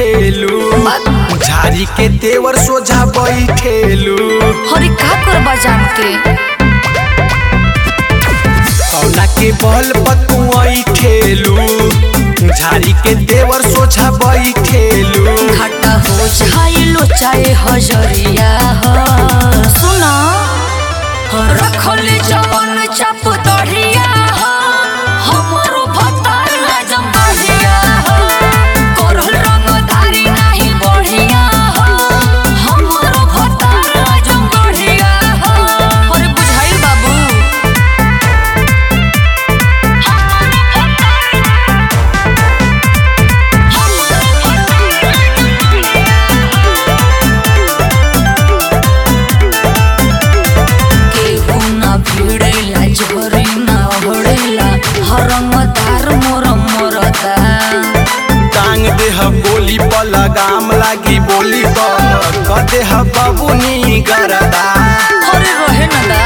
बैठेलू झारी के तेवर सोझा बैठेलू हरी का करबा जान के कौना के बल पतू ठेलू झारी के तेवर सोझा बैठेलू घाटा हो जाइलो चाहे हजरिया हो सुना रखले जवन चाप तढ़िया हो हमरो भतार जंगलिया हो करल रंगधारी नाही बढ़िया हो हमरो भतार जंगलिया हो अरे बुझाइल बाबू केहू ना भिड़ेला झोरी ना ओढ़ेला हरंगदार मोर मोरदा टांग देह बोली पर लगाम लागी बोली पर क देह बबुनी गरदा हरे रहे नदा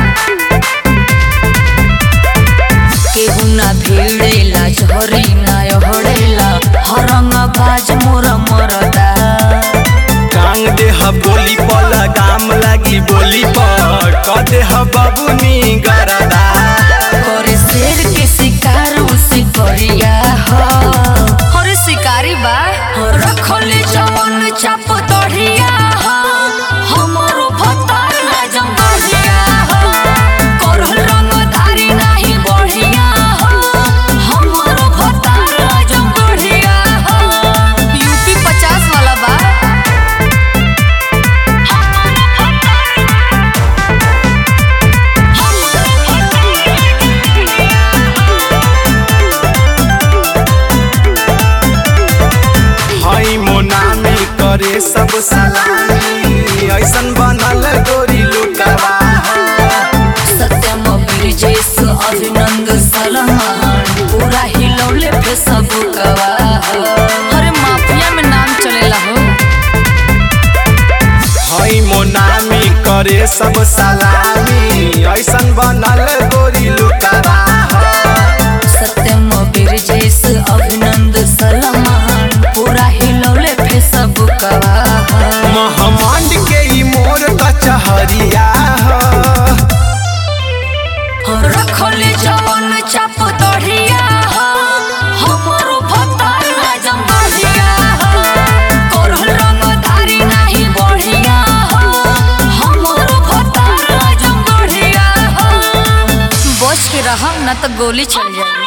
केहू ना भिड़ेला झोरी ना ओढ़ेला हरंगबाज मोर मोरदा टांग देह बोली पर लगाम लागी बोली पर क देह बबुनी गरदा करे शेर के शिकार उसे करिया हो हरे शिकारी बा रखले जवन चाप तढ़िया हो हमरो भतार जंगलिया हो करल रंगधारी नाही बढ़िया हो हमरो भतार जंगलिया हो यूपी 50 वाला बा हई मोनामी करे सब सलामी ऐसन बनल गोरी लुकवा सत्यम ब्रिजेश अभिनंद सलमान पूरा हिलौले पे सब गवाह अरे माफिया में नाम चलेला हो हई मोनामी करे सब सलामी ऐसन बनल गोरी लुकवा सत्यम ब्रिजेश अभिनंद सलमान पूरा हिलौले पे सब गवाह महमंड के ई मोर कचहरिया ह रखले जवन चाप तढ़िया हो हमरो भतार जंगलिया हो करल रंगधारी नाही बढ़िया हो हमरो भतार जंगलिया हो बच के रहम न तो गोली चल जाए